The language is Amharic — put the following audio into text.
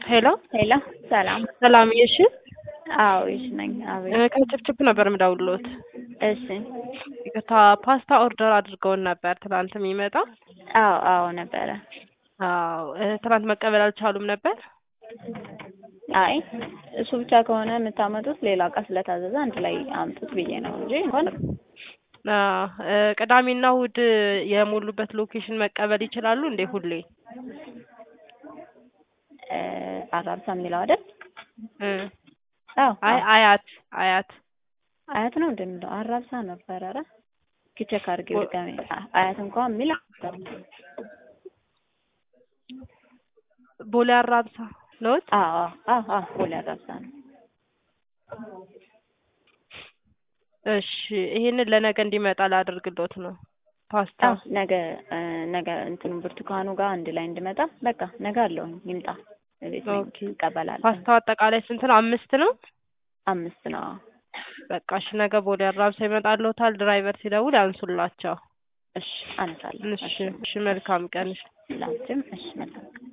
ሄሎ ሄሎ ሰላም። ሰላም እሺ አዎ እሺ ነኝ። አቤት። ከችፕችፕ ነበር የምደውልዎት። እሺ። ይቅርታ ፓስታ ኦርደር አድርገውን ነበር ትናንት የሚመጣ አዎ አዎ ነበረ። አዎ እ ትናንት መቀበል አልቻሉም ነበር። አይ እሱ ብቻ ከሆነ የምታመጡት ሌላ እቃ ስለታዘዘ አንድ ላይ አምጡት ብዬ ነው እንጂ እንኳን አዎ እ ቅዳሜና እሑድ የሞሉበት ሎኬሽን መቀበል ይችላሉ እንዴ? ሁሌ እ አራብሳ የሚለው አይደል? እ አዎ አይ አያት አያት አያት ነው እንደሚለው አራብሳ ነበር። ኧረ ቼክ አድርጌ ድጋሜ አያት እንኳን የሚል ቦሌ አራብሳ ነዎት? አዎ አዎ አዎ ቦሌ አራብሳ ነው። እሺ ይሄንን ለነገ እንዲመጣ ላደርግሎት ነው። ፓስታ አዎ ነገ እ ነገ እንትኑ ብርቱካኑ ጋር አንድ ላይ እንድመጣ በቃ ነገ አለውኝ ይምጣ። እቤት ነኝ ኦኬ። እቀበላለሁ። ፓስታው አጠቃላይ ስንት ነው? አምስት ነው። አምስት ነው። አዎ። በቃ እሺ ነገ ቦሌ አራብሳ ይመጣልዎታል። ድራይቨር ሲደውል ያንሱላቸው። እሺ አነሳለሁ። እሺ እሺ መልካም ቀን። ላንቺም እሺ መልካም